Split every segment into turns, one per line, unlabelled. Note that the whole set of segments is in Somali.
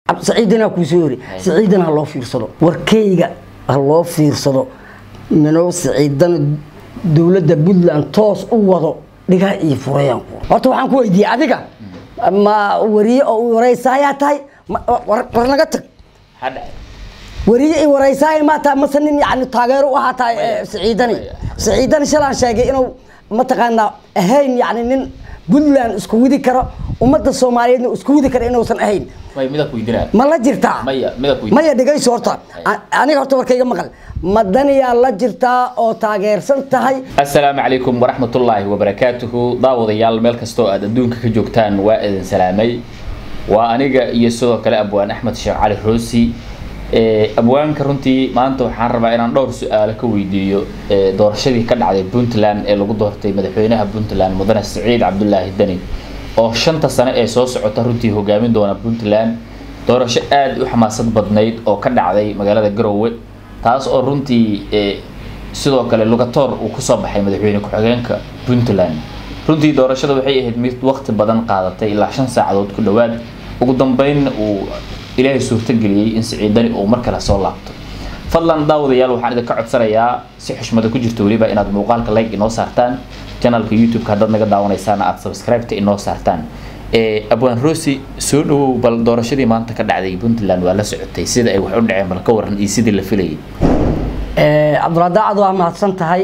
saciidana kuu soo hori saciidana ha loo fiirsado warkeyga ha loo fiirsado minow saciidana dowladda puntland toos u wado dhigaa iyo furayaan horta waxaan ku weydiiyey adiga ma wariye oo wareysayaa tahay Ma- war war naga tag
maxaa dhacay
wariye i wareysaaya maa tahay mase nin yani taageero u ahaa tahay eh, saciidani saciidani shalaan sheegay inuu mataqaanaa ahayn yani nin puntland isku widi karo ummadda soomaaliyeedna isku widi kara inuusan ahayn
may mida ku weydiinaa
ma la jirtaa
maya mida ku
maya dhegayso horta A- aniga horta warkayga maqal ma daniyaa la jirtaa oo taageersan tahay
asalaamu calaykum waraxmatullaahi wabarakaatuhu daawadayaal meel kastoo aad adduunka ka joogtaan waa idin salaamay waa aniga iyo sidoo kale abwaan axmed sheekh cali roosi Ee, abwaanka runtii maanta waxaan rabaa inaan dhowr su-aalo ka weydiiyo ee, doorashadii ka dhacday puntland ee lagu doortay madaxweynaha puntland mudane siciid cabdulaahi deni oo shanta sano ee soo socota runtii hogaamin doona puntland doorasho aada u xamaasad badnayd oo ka dhacday magaalada garowe taas oo runtii ee, sidoo kale lugatoor uu kusoo baxay madaxweyne ku-xigeenka puntland runtii doorashada waxay ahayd mid waqti badan qaadatay ilaa shan saacadood ku dhowaad ugu dambeynna uu ilaahay suurtageliyey in siciidani uu mar kale soo laabto fadlan daawadayaal waxaan idinka codsanayaa si xushmada ku jirto weliba inaad muuqaalka like inoo saartaan janalka youtube-ka haddaad naga daawanaysaana aad subscribe-ta inoo saartaan ee abwaan rosi soo dhawow bal doorashadii maanta ka dhacday puntland waa la socotay sida ay wax u dhaceen bal ka waran iyo sidii la filayay
Eh, cabduladaacad waa mahadsan tahay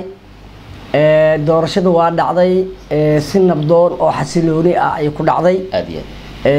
Eh, doorashada waa dhacday eh, si nabdoon oo xasilooni ah ay ku dhacday
aada iyo aad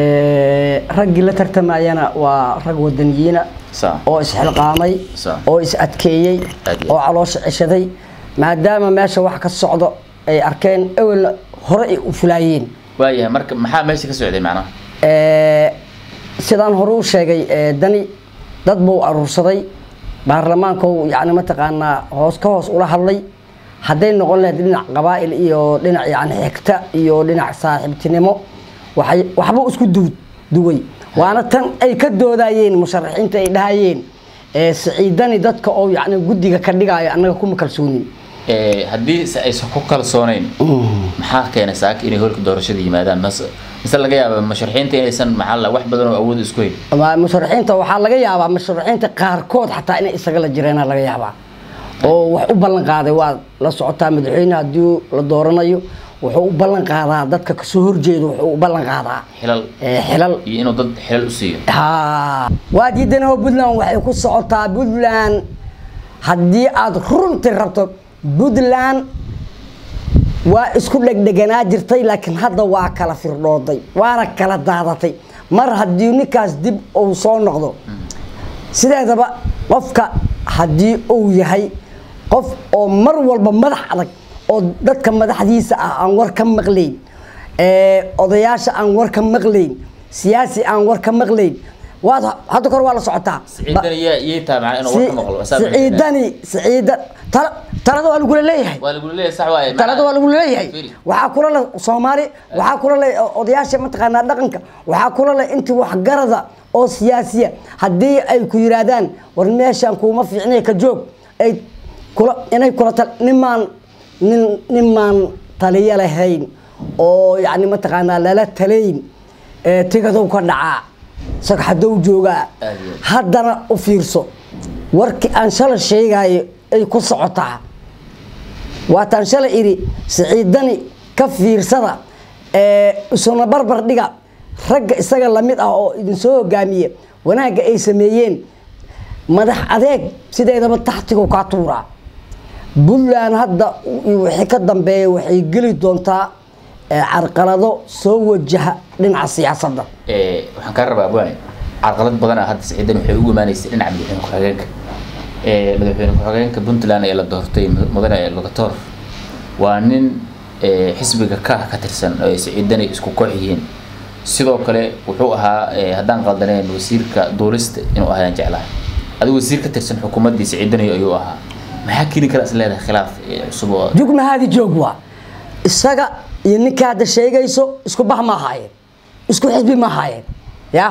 Eh, raggii la tartamayana waa rag wadaniyiina
saa
oo isxilqaamay
Sa-
oo is adkeeyey
Aad iyo
oo caloosha ceshaday maadaama meesha wax ka socdo ay arkeen ewelna hore ay u fulaayeen
waayahay marka maxaa meesha ka socday macnaha
Eh, sidaan hore u sheegay eh, dani dad buu aruursaday baarlamaanku yani mataqaanaa hoos ka hoos ula hadlay hadday noqon lahayd dhinac qabaa'il iyo dhinac yani xigta iyo dhinac saaxiibtinimo waxay waxbuu isku du duway waana tan ay ka doodayeen musharaxiinta ay dhahayeen eh, siciidani dadka oo yani guddiga ka dhigayo annaga kuma kalsoonin
Ee, haddii se aysan ku kalsooneyn maxaa keenay saaka inay holka doorashada yimaadaan mase mise laga yaaba musharaxiinta inaysan maxaa la wax badan oo awood isku hayn
Waa musharaxiinta waxaa laga yaabaa musharaxiinta qaarkood xataa inay isaga la jireena laga yaabaa oo wax u ballan qaaday waa la socotaa madaxweyne haddii la dooranayo wuxuu u ballan qaadaa dadka kasoo horjeedo wuxuu u ballan qaadaa
xilal
eh, xilal
iyo inuu dad xilal u siiyo
haa waa diidanoo puntland waxay ku socotaa puntland haddii aad runtii rabto puntland waa isku dhegdheganaa jirtay laakiin hadda waa kala firdhooday waana kala daadatay mar haddii ninkaas dib uu soo noqdo sideedaba qofka haddii uu yahay qof oo mar walba madax adag oo dadka madaxdiisa ah aan war ka maqlayn ee, odayaasha aan war ka maqlayn siyaasi aan war ka maqlayn waad hadda kor waa la socotaa
siciidan yaa iyay tahay macnaa inuu warka maqlo Saa ma
siciidani siciida tala talada waa lagula leeyahay
waa lagu leeyahay sax waaye
talada waa lagu leeyahay
Fiiri.
waxaa kula leh soomaali waxaa kula leh odayaasha mataqaanaa dhaqanka waxaa kula leh intii waxgarada oo siyaasiya haddii ay ku yiraahdaan war meeshaan kuuma fiicnay ka joog ay kula inay kula tal nimaan nin nimaan taliyo lahayn oo yacni mataqaanaa lala talayn ee tigadow ka dhacaa sagxadow joogaa
Aad iyo aad.
haddana u fiirso warkii aan shalay sheegayo ay ku socotaa waataan shalay idhi siciidani ka fiirsada ee isuna barbar dhiga ragga isaga lamid ah oo idinsoo hogaamiye wanaagga ay sameeyeen madax adeeg sideedaba taxtigu kaa tuuraa puntland hadda iyo wixii ka dambeeya waxay geli doontaa ee, carqalado soo wajaha dhinaca siyaasadda
Ee, waxaan kaa rabaa abwaane carqalad badan ah hadda siciidan waxay ugu imaanaysay dhinaca madaxweyne ku-xigeenka Ee, madaxweyne ku-xigeenka puntland ee la doortay mud- mudane lugatoor waa nin ee, xisbiga ka ka tirsan oo ay siciidani isku koox yihiin sidoo kale wuxuu ahaa ee, haddaan qaldaneen wasiirka duulista inuu ahayaan jeclahay adigu wasiir ka tirsan xukuumaddii siciidani ayuu ahaa maxaa keeni kara is leedahay khilaaf ee, cusub oo
jugna haadi joog waa isaga iyo ninka hadda sheegayso isku bah ma ahaayeen isku xisbi ma ahaayeen ya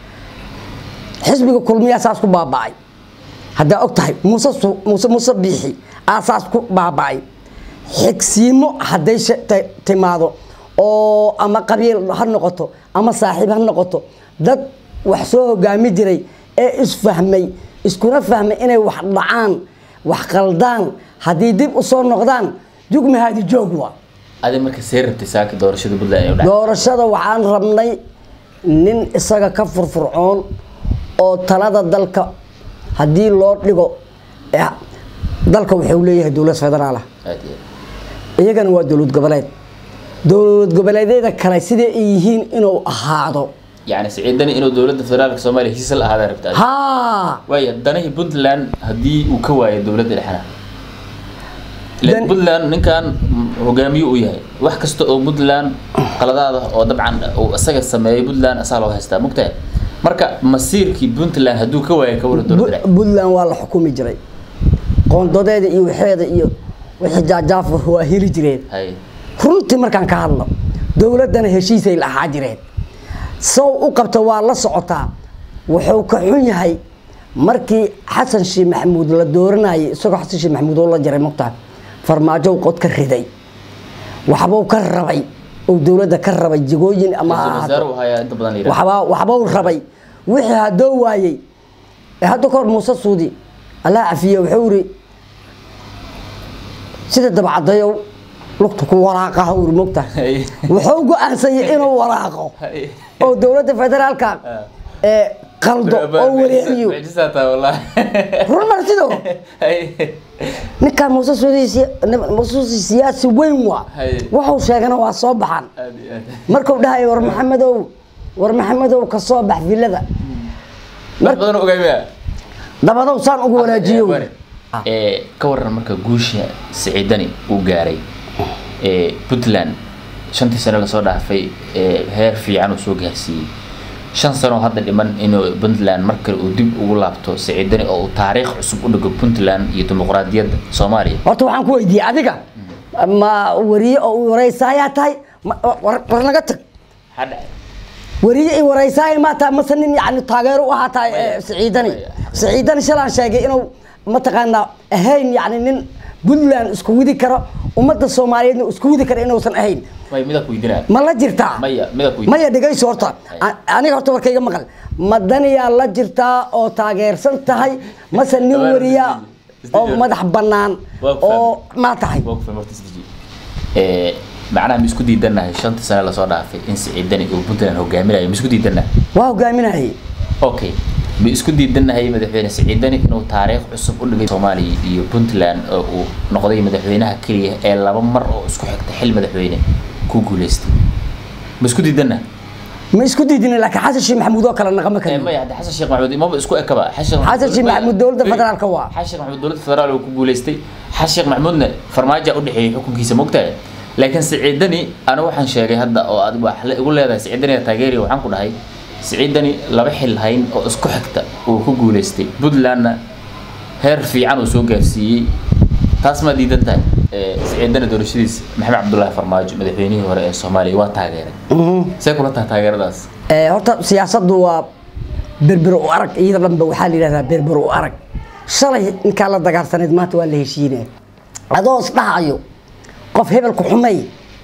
xisbiga kulmiyaa saas ku baaba'ay haddaa og tahay muuse su- muuse muuse biixi aa saas ku baaba'ay xigsiimo hadday she- ti- timaado oo ama qabiil ha noqoto ama saaxiib ha noqoto dad wax soo hogaami jiray ee isfahmay iskuna fahmay inay wax dhacaan wax qaldaan haddii dib usoo noqdaan jugmahaadi joog wa
adi marka see rabtay saaki doorashada puntland ay u dhacday
doorashada waxaan rabnay nin isaga ka furfurcoon oo talada dalka haddii loo dhigo eh, dalka wuxuu leeyahay dowlad federaal ah
aad iyo aad
iyagana waa dowlad goboleed dowlad goboleedyada kale sidai ay yihiin inuu ahaado
yacni siciidani inuu dowladda federaalka soomaaliya heshiis la ahaadaa rabta adi
haa
waaya danahii puntland haddii uu ka waayo dowladda dhexna ileen
Dan-
puntland ninkan mm, hogaamiye uu yahay wax kasta oo puntland qaladaada oo dabcan uu isaga sameeyay puntland asaa loo haystaa mugtahay marka masiirkii puntland hadduu ka waayo ka wara dowladda dhexe
puntland waa la xukumi jiray qoondadeeda iyo waxeeda iyo wixii jaajaafur waa heli jireen
hay
runtii markaan ka hadlo dowladdana heshiisay la ahaa jireen sow u qabta waa la socotaa wuxuu ka xun yahay markii xasan sheekh maxamuud la dooranayay isagoo xasan sheekh maxamuud oo la jaray mogtaa farmaajow qod ka riday waxbuu ka rabay oo dowladda ka rabay jigooyin ama ha
ra-iisul
ahaato
wasaare uu hayaa inta badan la yidhaha
waxbaa waxbuu rabay wixii haddoo waayey ee hadda kahor muuse suudi allah cafiye wuxuu iri sida dabcadayow lugta ku waraaqaha uri mogta
Hay.
wuxuu go-aansanyay inuu waraaqo
Hay.
oo dowladda federaalka ee qaldo oo wareeriyo
mucjisaa tahay wallahi
run martido
hay
ninkaan muuse suudi siya- muuse suudi siyaasi weyn waa
Hay.
wuxuu sheegana waa soo baxan
aad iyo aad
markuu dhahay war maxamedow war maxamedow ka soo bax villada
wax badan oo ogaamiya
dabadow saan ugu wanaajiyo
Bari. ee ka waran marka guusha siciidani uu gaaray ee puntland shantii sano lasoo dhaafay ee heer fiican uu soo gaarsiiyey shan sano hadda dhiman inuu puntland mar kale uu dib ugu laabto siciidani oo uu taariikh cusub u dhigo puntland iyo dimuqraadiyadda soomaaliya
horta waxaan ku weydiiyey adiga ma wariye oo u wareysayaa tahay Ma- war war naga tag
maxaa dhacay
wariye i wareysaaya maa tahay mase nin yani taageero u ahaa tahay eh, siciidani siciidani shalaan sheegay inuu mataqaanaa ahayn yani nin puntland isku widi karo ummadda soomaaliyeedna isku widi karo inuusan ahayn
way midaa ku weydiinaa
ma la jirtaa
maya midaa ku weydiinaa
maya dhegayso horta A- aniga horta warkayga maqal ma daniyaa la jirtaa oo taageersan tahay mase nin
Dabaal
wariya
isdeji-
oo
isdeji.
madax bannaan
Waa ku
oo
fahmay.
maa tahay
waa ku fahmay horta isdeji. ee macnaha ma isku diidanahay shanta sano lasoo dhaafay in siciidani uu puntland hogaaminayo ma isku diidanahay
waa hogaaminayay
okay ma isku diidanahay madaxweyne siciidani inuu taariikh cusub u dhigay soomaaliya iyo puntland oo uu noqday madaxweynaha keliya ee laba mar oo isku xigta xil madaxweyne ku guuleystay ma isku diidanahay
ma isku diidin laakiin xasan sheekh maxamuud oo kale naqama
Eh,
kariyo
maya hadda xasan sheekh maxamuud imaba isku ekaba xasan
Xasan Sheekh Maxamuud dowladda federaalka waa.
xasan sheekh maxamuud dowladda federaal uu ku guuleystay xasan sheekh maxamuudna farmaajo u dhexeeyay xukunkiisa mogtahay laakiin siciidani ana waxaan sheegay hadda oo aad wax la igu leedahay siciidani taageeri waxaan ku dhahay siciidani laba xil hayn oo isku xigta uu ku guuleystay puntlandna heer fiican uu soo gaarsiiyey taas ma diidan tahay Eh, siciidani doorashadiisa maxamed cabdullaahi farmaajo madaxweynihii hore ee soomaaliya waa taageeray see kula tahay taageeradaas
Eh, horta siyaasaddu waa berber u arag iyada dhanba waxaa la yidhahdaa berber u arag shalay ninkaa la dagaalsaneed maanta waa la heshiinaya adoo isdhahayo qof hebelku xumay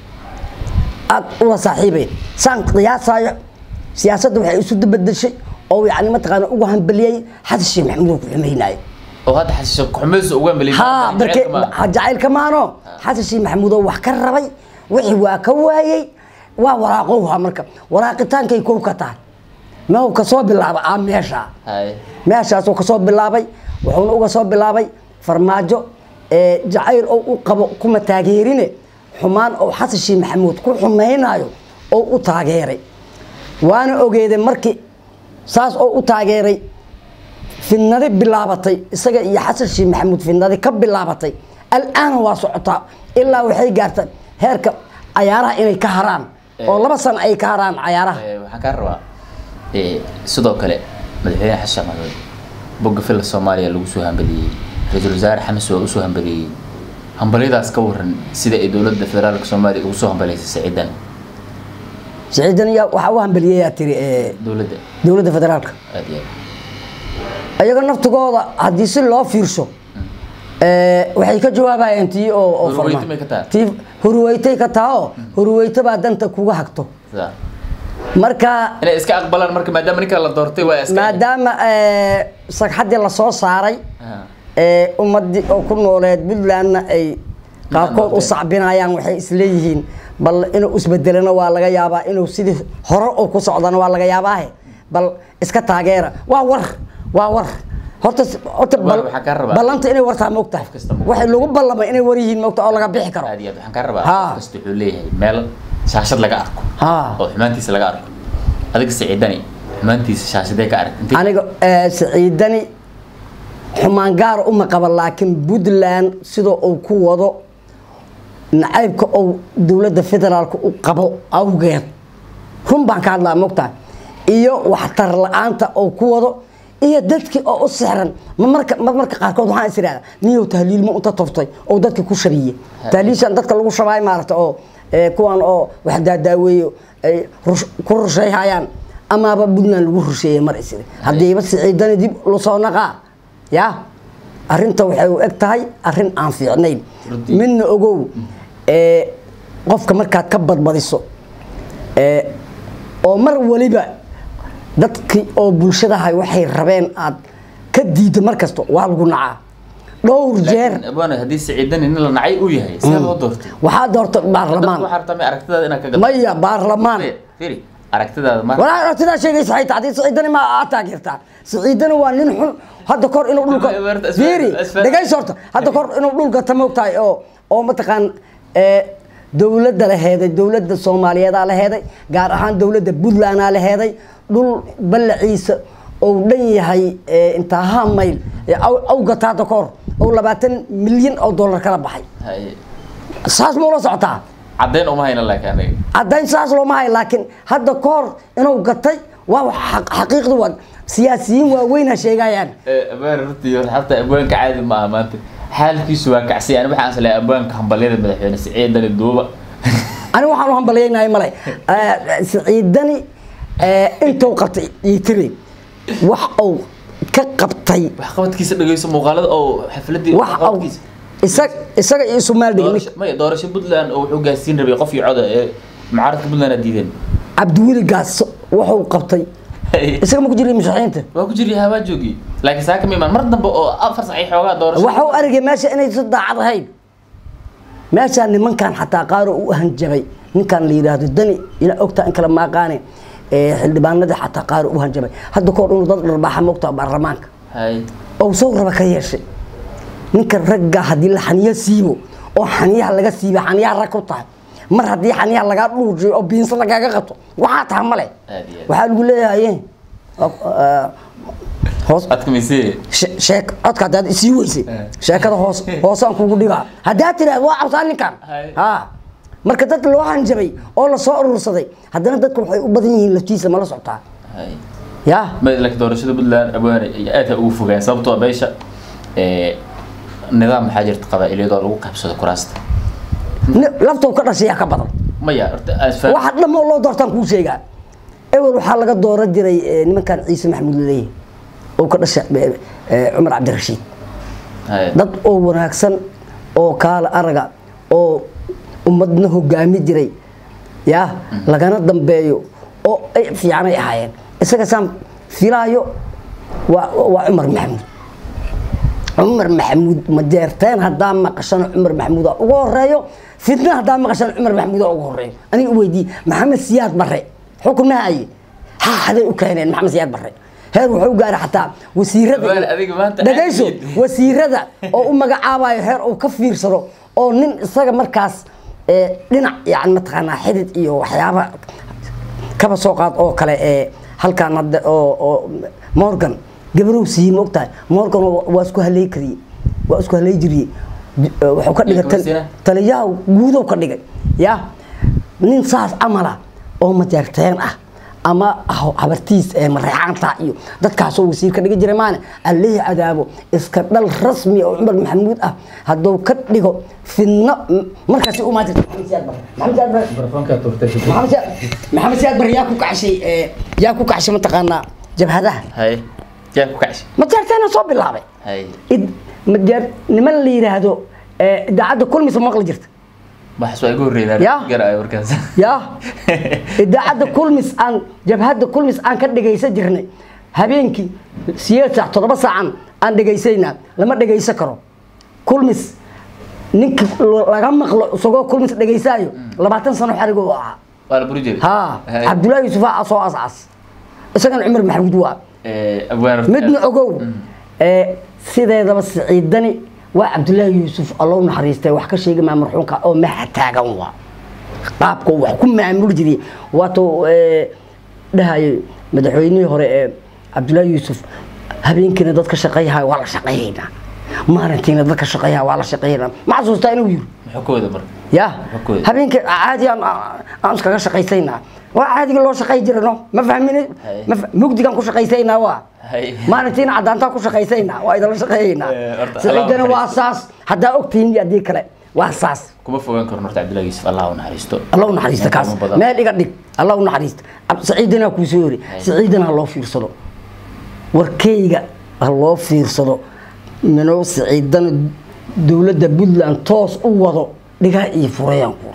aad ula saaxiibeen saan qiyaasayo siyaasadda waxay isu dabadeshay oo yani mataqaana ugu hambaliyey xasan sheekh maxamuud oo ku xumaynayo
oo hadda xasan sheekh xumayso uga melin
ها بركي jacaylka maano xasan sheekh maxamuud oo wax ka rabay wixii waa ka waayey waa waraaqowha marka waraaqitaankay kow ka tahay meew ka soo bilaaba aa meesha
hay
meeshaasuu ka soo bilaabay wuxuuna uga soo bilaabay farmaajo ee jacayl oo u qabo kuma taageerine xumaan oo xasan sheekh maxamuud ku xumaynayo oo u taageeray waana ogeeday markii saas oo u taageeray fidnadi bilaabatay isaga iyo xasan sheekh maxamuud fidnadi ka bilaabatay al'aana waa socotaa ilaa waxay gaartay heerka cayaaraha inay ka haraan oo laba sano ay ka haraan cayaaraha
Eh, waxaan kaa rabaa eh, sidoo kale madaxweyne xasan sheekh maxamuud bogga filla soomaaliya lagu soo hambaliyey ra-iisul wasaare xamis waa usoo hambaliyey hambalyadaas ka waran sida ay dowladda federaalka soomaaliya ugu soo hambalaysay siciidan
siciidan yaa waxaa u hambaliyayaa tiri ee,
dowladda
dowladda federaalka
aad iyo aad
iyaga naftigooda haddii si loo fiirsho ee, waxay ka jawaabayaan tii oo oo
Hurweyte
farma-
may ka tahay?
tii hurweytay ka taha oo hurweyte baa danta kuga hagto
sidaa
marka
inay iska aqbalaan marka maadaama ninka la doortay waa iska
maadaama eh, sagxaddii lasoo saaray
Ah.
ee ummadii oo ku nooleed puntlandna ay qaarkood u
noqotay.
sacbinayaan waxay isleeyihiin bal inuu isbedelana waa laga yaabaa inuu sidii hore oo ku socdana waa laga yaabaahe bal iska taageera waa war waa war horta horta
War
bal-
waxaa kaa rabaa.
ballanta inay wartaa moogtahay
Qof kasta ma-
waxay lagu ballamay inay war yihiin moogta oo laga bixi karo
aad iyo aad waxaan kaa rabaa
Ha.
qof kasta wuxuu leeyahay meel shaashad laga arko
Ha.
oo xumaantiisa laga arko adiga siciidani xumaantiisa shaashadee ka arag intee
aniga eh, siciidani xumaan gaara uma qaba laakiin puntland sidoo uu ku wado nacaybka uu dowladda federaalka u qabo awgeed run baan ka hadlaa mogtahay iyo waxtar la-aanta uu ku wado iyo dadkii oo u sixran ma marka ma marka qaarkood waxaan is idhahdaa niyow tahliilmo unta toftay oo dadka ku shabiye tahliishan dadka lagu shabaayo maarata oo eh, kuwan oo wax daadaaweeyo ay rush- ku rusheeyhayaan amaaba puntland lagu rusheeyey mar isiri haddiiba siciidani dib lasoo naqaa ya arrinta waxay u eg tahay arrin aan fiicnayn
Runtii.
midna ogow ee, qofka markaad ka badbadiso ee, oo mar waliba dadkii oo bulshadahay waxay rabeen aad ka diiddo mar kasto waa lagu nacaa dhowr jeer
laakiin abwaane haddii siciidani nin la nacay uu yahay see loo doortay
waxaa doorta
dadku
baarlamaan
waxaa rabtaa may aragtidaada inaad ka gado
maya baarlamaan
firi aragtidaada ma
walaa aragtidaa sheegaysa xayta haddii siciidani ma aad taageertaa siciidani waa nin xun hadda kor inuu dhulka
Ma- ma- ma-
fiiri
asfar-
dhegayso horta hadda kor inuu dhulka tamoogtahay oo oo mataqaan ee, dowladda la heeday dowladda soomaaliyeedaa la heeday gaar ahaan dowladda puntlandaa la heeday dhul ballaciisa ou dhan yahay ee, intaa ha mayl ee, aw- awgata hadda kor oo labaatan milyan oo dollar kala baxay
Haye.
saas ma ula socotaa
caddayn uma hayna laakiin aniga
caddayn saas looma hayo laakiin hadda ka hor inuu gatay waa wax xaq- xaqiiqdu waa siyaasiyiin waaweyn ha sheegayaan
abwaan runtii xataa abwaanka caadi ma aha maanta xaalkiisu waa kacsay ani waxaan isleeyahay abwaanka hambalyada madaxweyne siciidani duuba
aniga waxaan u hambalyaynahay male Eh, siciidani eh, intuu qabtay iyo tiri wax uu ka qabtay
waxqabadkiisa dhegeyso muuqaalada oo xafladii
wax uu isaga isaga iyo isumaal dhigin
doorasho maya doorasho puntland oo wuxuu gaarsiin rabay qof iyo coda ee mucaaradka puntland aa diideen
cabdiweli gaas wuxuu qabtay isaga ma ku jiray mushaaxiinta
waa ku jiri habaa joogi laakiin saa kama imaan mar dambe oo afar sac ay xoogaa doorasho
waxuu argay meesha inay si daacad ahayn meeshaa nimankan xataa qaaro u hanjabay ninkan la yidhaahdo dani ina ogtaa in kale maaqaane ee, xildhibaanadii xataa qaaro u hanjabay hadda kahor inuu dad dharbaaxa moogtaa baarlamaanka
hay
oo sow raba ka yeeshay ninka ragga haddii la xaniyo siibo oo xaniyaha laga siiba xaniyaha rag ku tahay mar haddii xaniyaha lagaa dhuujiyo oo biinsa lagaaga qabto waxaa taha male
Aad iyo aad.
waxaa lagu leeyahay eh, hoos
adkamayse
she- sheek codka haddaad isii weysay
Eh.
sheekada hoos hoosaan kugu dhigaa haddaad tiraahdo waa cabsaa ninkan
Hay.
ha marka dad loo hanjabay oo lasoo urursaday haddana dadka waxay u badan yihiin laftiisa mala socotaa
hay
ya
ma laakiin doorashada puntland abwaane iyo aad ha ugu fogaan sababtoo ah beesha ee nidaam maxaa jirta qabaa-ilyadoo lagu qabsado kuraasta
Ni- laftou ka dhashayaa ka badan
maya horta aan isfaham
waxa dhammoo loo doortaan kuu sheegaa ewel waxaa laga dooran jiray eh, nimankan ciise maxamuud laleeyahay oo ka dhasha eh, eh, cumar cabdirashiid
hay
dad oo wanaagsan oo kaala araga oo ummadna hogaami jiray ya lagana dambeeyo oo ay fiicanay ahaayeen isaga saan filaayo waa waa cumar maxamuud cumar maxamuud ma jeerteen haddaa maqashana cumar maxamuuda ugu horeeyo fitna haddaa maqashana cumar maxamuuda ugu horeeyo aniga weydii maxamed siyaad barre xukun ma haye ha haday u keeneen maxamed siyaad barre heer wuxuu gaaray xataa wasiirada
Wal, adiga maanta
dhagayso
aad iyo-
wasiirada oo u magacaabayo heer uu ka fiirsado oo nin isaga markaas ee, dhinac yani mataqaanaa xidid iyo waxyaaba kaba soo qaad oo kale ee halkaan hadda oo oo morgan gabarow siiyey ma ogtahay morgan waa- waa isku halay kariyey waa isku halay jiriyey Di- ee, wuxuu ka dhigay tal-
Gabarsiina?
taliyaha guudow ka dhigay ya nin saas camala oo majeerteen ah ama ah- habartiis ee mareexaanta iyo dadkaasoo wasiir ka dhigi jiray maane allihii cadaabo iska dhal rasmi oo cumar maxamuud ah hadduu ka dhigo fidno m- markaasi u maanta maxamed siyaad bare maxamed siyaad bare
mikrofoonkaa turtay
maxamed siyaad maxamed siyaad bare yaa ku kacshay ee, yaa ku kacshay mataqaanaa jabhadaha
hay yaa ku kacshi
majeerteena soo bilaabay
hay
id majeer niman la yidhaahdo ee, idaacadda kulmisa maqli jirta
waxas waa iga horreydaan
Ya.
garaayo markaas
ya idaacadda kulmis aan jabhadda kulmis aan ka dhegaysan jirnay habeenkii sideed saac toddoba saacan aan dhegaysaynaa lama dhegaysan karo kulmis ninka laga maqlo isagoo kulmis dhegaysaayo labaatan sano xarigo u ahaa
waa la buri jiray
ha
Hay.
cabdullaahi yuusuf aa soo ascas isagana cumar maxamuud waa
Eh, abwaan horta-
midna ogow ee sideedaba siciidani waa cabdullaahi yuusuf allow naxariistay wax ka sheegi maa marxuumka oo maxa taagan waa qaabka uu wax ku maamuli jiray waatuu dhahayay madaxweynihii hore ee cabdullaahi yuusuf habeenkiina dadka shaqeeyaha waa la shaqeeyaynaa maalintiina dadka shaqeeyaha waa la shaqeeyaynaa ma xasuustaa inuu yiri
muxuu ka wada marka
ya
Xogooda.
habeenkii caadi aan aan iskaga shaqaysaynaa waa caadiga loo shaqay jirano ma fahmin
Hay.
ma fa- mugdigaan ku shaqaysaynaa waa
Hay.
maalintiina cadaantaan ku shaqaysaynaa waa idinla shaqeeyaynaa
Eh, horta,
siciidana
Allah
waa saas haddaa ogtihiin iyo haddii kale waa saas
kuma fogaan karno horta cabdullahi yuusuf allah u naxariisto
alla u naxariista kaas
Qiimo badan.
meel iga dhig alla u naxariista Ab- siciidana kuu soo yiri siciidana ha loo fiirsado warkeyga ha loo fiirsado minoo siciidana dowladda puntland toos u wado dhigaa iyo furayaan kuri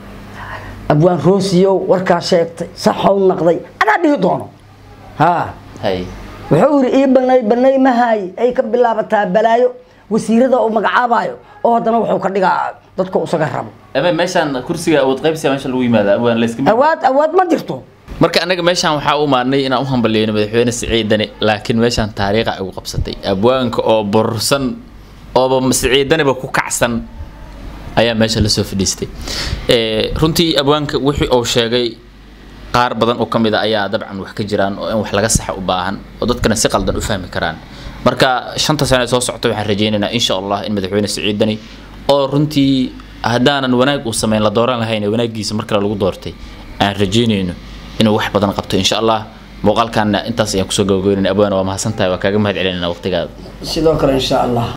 abwaan roosiyow warkaa sheegtay saxow naqday anaa dhihi doono haa
hay
wuxuu yidhi ii banay banay mahaay ay ka bilaabataa balaayo wasiirada uu magacaabaayo oo haddana wuxuu ka dhigaa dadka isaga rabo
ama meeshaan kursiga awood qaybsiga meesha lagu yimaada abwaan la iska mid
awaad awaad ma jirto
marka anaga meeshaan waxaa u maadnay inaan u hambalyeeno madaxweyne siciidani laakiin meeshaan taariikha igu qabsatay abwaanka oo borsan ooba siciidaniba ku kacsan ayaa meesha lasoo fadhiistay Eh, runtii abwaanka wixii uu sheegay qaar badan oo kamid a ayaa dabcan wax ka jiraan oo in wax laga saxa u baahan oo dadkana si qaldan u fahmi karaan marka shanta sano ee soo socota waxaan rajaynaynaa insha allah in madaxweyne siciidani oo runtii haddaanan wanaag uu sameyn la dooran lahayn ee wanaagiisa mar kale lagu doortay aan rajaynayno inuu wax badan qabto insha allah muuqaalkan intaas ayaan kusoo gabagabeynayna abwaana waa mahadsantahay waa kaaga mahad celinayna waqtigaada
sidoo kale insha allah